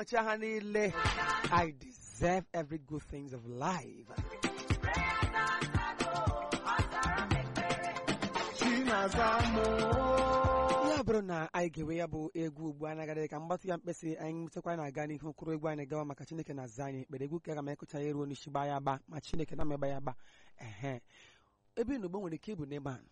nwachi ha niile I deserve every good things of life ya bụrụ na anyị ga-ewe ya bụ egwu ugbu a nagadị ka mgbatụ ya mkpesị anyị nwetakwa na-aga n'ihu kwụrụ egwu anyị gawa maka chineke na-aza anyị ekpere egwu ka aga m ekụcha ya ruo n'isi gba ya agba ma chineke na megba ya agba ehe ebe n'ugbo nwere ike ịbụ neman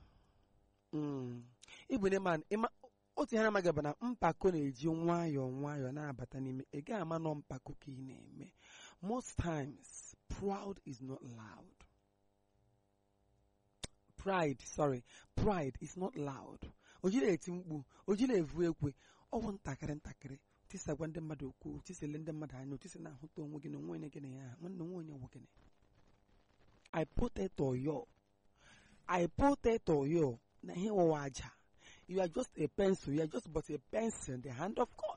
ịbụ neman otu ihe na-amaghị bụ na mpako na-eji nwayọọ nwayọọ na-abata n'ime ị gaghị ama nọ mpako ka ị na-eme most times proud is not loud pride sorry pride is not loud o jiri eti mkpu o jiri evu ekwe ọ bụ ntakịrị ntakịrị tisagwa ndị mmadụ okwu tisele ndị mmadụ anya otisi na-ahụta onwe gị na onwe onye gịnị ya nwanne onwe onye nwe gịnị I potato yo I potato yo na ihe wụwa aja you are just a pencil you are just but a pencil in the hand of God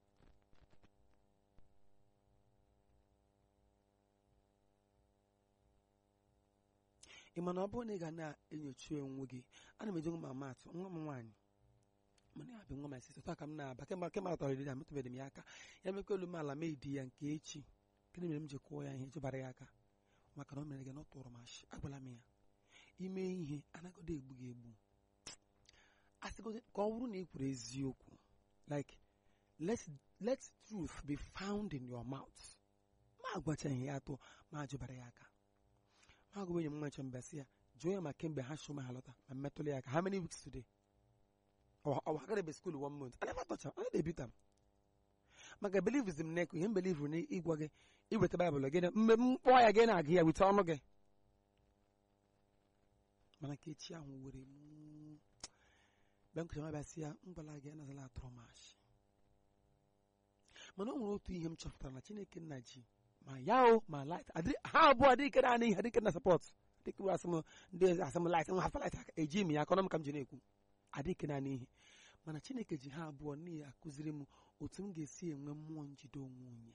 ị ma na ọ bụrụ na ị ga na-enyocha onwe gị ana m eji nwa m atụ nwa m nwaanyị mana ya bụ nwa m sisi taa ka m na-aba kemgbe kemgbe atọrọ dị ya metụbeghị m ya aka ya mekwa elu m ala mee di ya nke echi gịnị mere m ji kwụọ ya ihe jụbara ya aka maka na o mere gị na ọ tụrụ m ashị agwala m ya ime ihe anagodo egbu gị egbu asịgodo ka ọ bụrụ na ị kwuru eziokwu like let let truth be found in your mouth ma agwachaghị ya atọ ma jụbara ya aka ma agwa enyi m nwa nche mba sị ya jụọ ya ma kemgbe ha shụ ma ha lọta ma mmetụla ya aka how many weeks today ọ hagara be school one month I never touch am I dey beat am maka believism na-ekwu ihe mbelivu na ịgwa gị iweta baịbụl gị mgbe m kpọọ ya gị na-agụ ya weta ọnụ gị mana ka echi ahụ were m mgbe m kụcha mabịa sị ya mgbala gị anazala atụrụ m ashị mana o nwere otu ihe m chọpụtara na chineke nna ji ma ya o ma light ha abụọ adịghị naanị ihe adịghị na support dịka asị m ndị asị m light nwa hafa light eji m ya akọnọ m ka m ji na-ekwu adịghị naanị ihe mana chineke ji ha abụọ n'ihi akụziri m otu m ga-esi enwe mmụọ njide onwe onye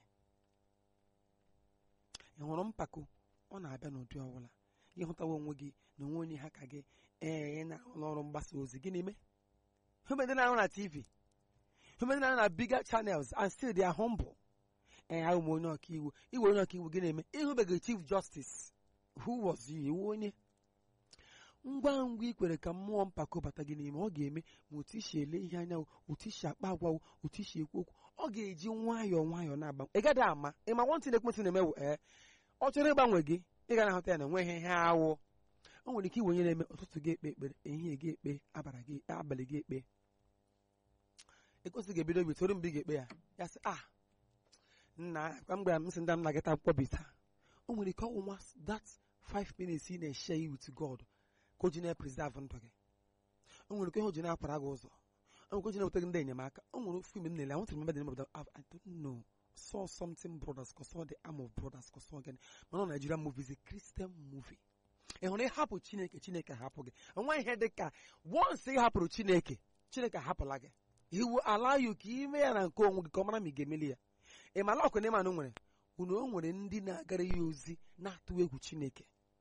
ị hụrụ mpako ọ na-abịa n'ụdị ọbụla gị hụtawa onwe gị na onwe onye ha ka gị ee ị na-arụ n'ọrụ mgbasa ozi gị na-eme humede na-arụ na tv humede na-arụ na bigger channels and still they are humble ee ahụ m onye ọkaiwu iwe onye ọkaiwu gị na-eme ịhụbeghị chief justice who was you iwu onye ngwa ngwa ikwere ka mmụọ mpako bata gị n'ime ọ ga-eme ma otu isi ele ihe anya otu isi akpa agwa otu isi ekwu okwu ọ ga-eji nwayọọ nwayọọ na-agba ị gaghị ama ị ma nwantị na-ekwentị na-emewu ee ọ chọrọ ịgbanwe gị ị ga na-ahụta ya na enweghị ihe awụ o nwere ike iwe onye na-eme ụtụtụ gị ekpe ekpere ehihie gị ekpe abara gị abalị gị ekpe ekwesịghị ebido obi toru mgbe ị ga-ekpe ya ya sị ah nna kwa mgbe m sị ndị m na-agata akwụkwọ bita o nwere ike ọnwụnwa that five minutes ị na-eshe you with God ka o ji na-epreserve ndụ gị o nwere ike ihe o ji na-akwara gị ụzọ o nwere ike o ji na-eweta gị ndị enyemaka o nwere fim m na-ele I want to remember the name of the I don't know saw something brothers cause saw the arm of brothers cause saw again mana ọ Nigerian movie is a Christian movie ị hụrụ ịhapụ Chineke Chineke hapụ gị enweghị ihe dị ka once ị hapụrụ Chineke Chineke hapụla gị iwu ala you ka ime ya na nke onwe gị ka ọ mara ma ị ga-emeli ya ị mala ọkụ na ịmanụ nwere unu o nwere ndị na-agara ya ozi na-atụ egwu Chineke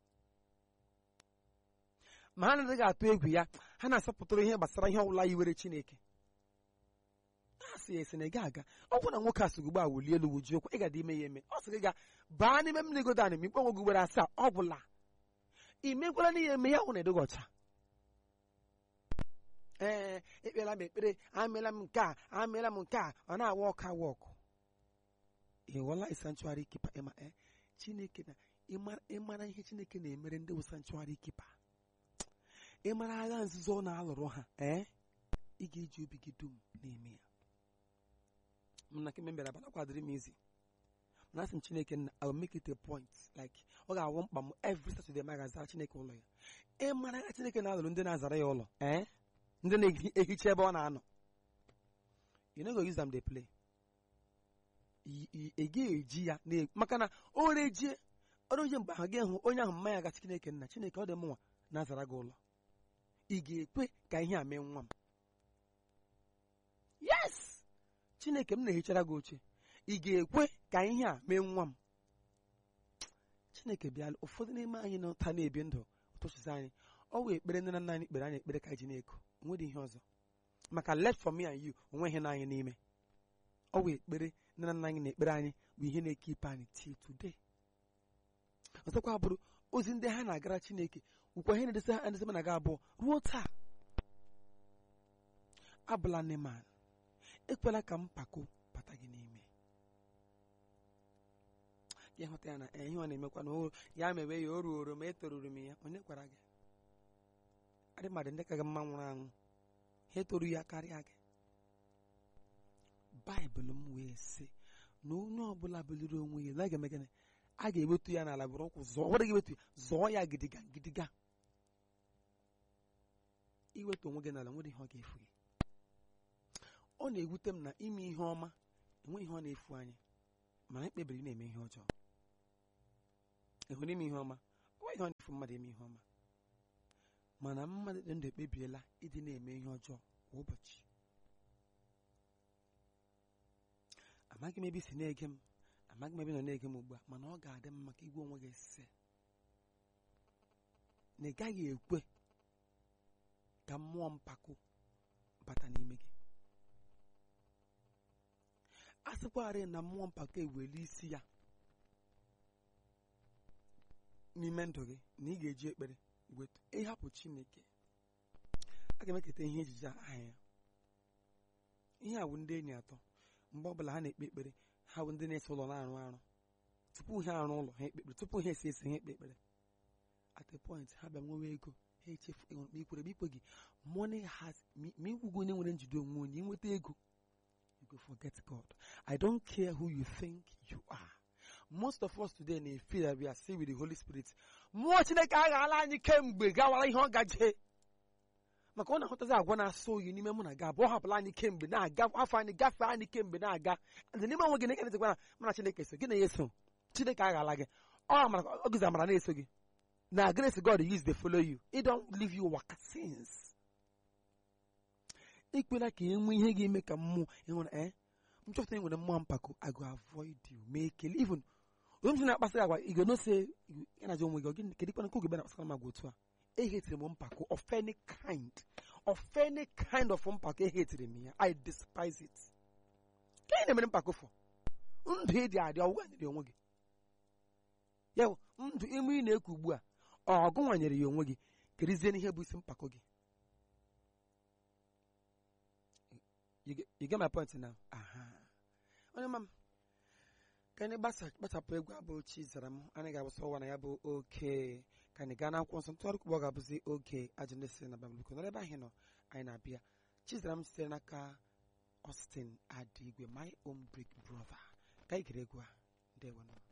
ma ha anaghị atụ egwu ya ha na-asọpụtara ihe gbasara ihe ọbụla yiwere Chineke na-asị ya esi na ị ga-aga ọ bụrụ na nwoke a sịgị ugbo a wulie elu wuji okwu ị ga-adị ime ya eme ọ sị gị ga baa n'ime mmiri godan ma ikpe onwe gị ugboro asaa ọ bụla ị mekwala n'ihe eme ya hụ na edoghị ọcha ee ekpela m ekpere ameela m nke a ameela m nke a ọ na-awa ọkụ awa ọkụ ịghọla sanctuary keeper ịma ee Chineke na ịmara ihe Chineke na-emere ndị bụ sanctuary keeper ịmara agha nzuzo ọ na-alụrụ ha ee ị ga-eji obi gị dum na-eme ya mna kemgbe mbịara bana kwadịrị m izi mana asị m Chineke na I will make it a point like ọ ga-awụ mkpa m every Saturday ma ga-azara Chineke ụlọ ya ịmara agha Chineke na-alụrụ ndị na-azara ya ụlọ ee ndị na-ehicha ebe ọ na-anọ you no go use them dey play ị ga-eji ya maka na o rejie oreje mgbe ahụ ga-ehụ onye ahụ mmanya ga Chineke nna Chineke ọ dị mụnwa na-azara gị ụlọ ị ga-ekwe ka ihe a mee nwa m yes Chineke m na-ehichara gị oche ị ga-ekwe ka ihe a mee nwa m Chineke bịala ụfọdụ n'ime anyị n'ụta na-ebi ndụ ụtụchịzi anyị ọ wee ekpere nne na nna anyị kpere anyị ekpere ka ji na-eko onwedị ihe ọzọ maka left for me and you onwe ihe na anyị n'ime ọ wee ekpere nne na nna anyị na ekpere anyị bụ ihe na-ekipe anyị till today ọzọkwa bụrụ ozi ndị ha na-agara chineke bụkwa ihe na-edesa ha edesa na ga abụọ ruo taa abụla neman ekwela ka mpako bata gị n'ime ya hụta ya na eh, ihe ọ na-emekwa na o- ya mewe ya o ruoro ma etoruru m ya onye gwara gị adị mmadụ ndị ka gị mma nwụrụ anwụ ha etoru ya karịa gị baịbụl m wee sị na onye ọbụla buliri onwe ya na a ga-eme gịnị a ga-ewetu ya n'ala bụrụ ụkwụ zọọ ọ ga-ewetu ya zọọ ya gidiga gidiga iwetu onwe gị n'ala nwere ihe ọ ga-efu gị ọ na-ewute m na ime ihe ọma enwe ihe ọ na-efu anyị mana ekpebiri na-eme ihe ọjọọ ịhụrụ ime ihe ọma ọ ihe ọ na-efu mmadụ ime ihe ọma mana mmadụ dị ndụ ekpebiela ịdị na-eme ihe ọjọọ kwa ụbọchị amaghị m ebe i si na-ege m amaghị m ebe ị nọ na-ege m ugbu a mana ọ ga-adị mma ka igwe onwe gị sị na ị gaghị ekwe ka mmụọ mpako bata n'ime gị a sịkwarị na mmụọ mpako eweli isi ya n'ime ndụ gị na ị ga-eji ekpere wetu ịhapụ chineke a ga-emeketa ihe ejije a aha ya ihe a bụ ndị enyi atọ mgbe ọbụla ha na-ekpe ekpere ha bụ ndị na-ese ụlọ na-arụ arụ tupu ha arụ ụlọ ha ekpe ekpere tupu ha esi esi ha ekpe ekpere at a point ha bịa nwewe ego ha echefu ịṅụrụ ma ikwere ma ikwe gị money has ma ịgwụgo onye nwere njide onwe onye inweta ego you go forget God I don't care who you think you are most of us today na-efe that we are still with the Holy Spirit mmụọ Chineke aghala anyị kemgbe gawara ihe ọ gaje maka ọ na-ahụtazi agwa na-asọ oyi n'ime mụ na gị abụọ hapụla anyị kemgbe na-aga afọ anyị gafee anyị kemgbe na-aga ndị n'ime onwe gị na-ekene tịkwa na mana Chineke so gị na ya eso Chineke aghala gị ọ amara ọ gịzi amara na-eso gị na grace God use dey follow you it don't leave you waka since ekwela ka e nwee ihe ga-eme ka mmụọ ịhụrụ eh m chọpụta nwere mmụọ mpako I go avoid you ma ekele even onye m si na-akpasị agwa ị ga-enose ya na ajọ onwe gị gị kedu ikpe nke oge bịa na-akpasara m agwa otu a ehetiri m mpako of any kind of any kind of mpako ehetiri m ya I despise it ka ị na-emere mpako fọ ndụ ịdị adị ọgwụgwọ nyere onwe gị ya bụ ndụ ime ị na-eku ugbu a ọgụ nwanyere ya onwe gị kerizie n'ihe bụ isi mpako gị You get- you get my point now aha onye ma m ka anyị gbasa kpachapụ egwu abụ chi zara m anyị ga-abụsọ ụwa na ya bụ oke ka anyị gaa n'akwụkwọ nsọ ntụgharị kwụgbọ ga-abụzi oge ajụ ndị si na babụl nọrọ ebe ahụ nọ anyị na-abịa chizara m sitere n'aka Austin Adigwe my own big brother ka anyị gere egwu a ndewo nọ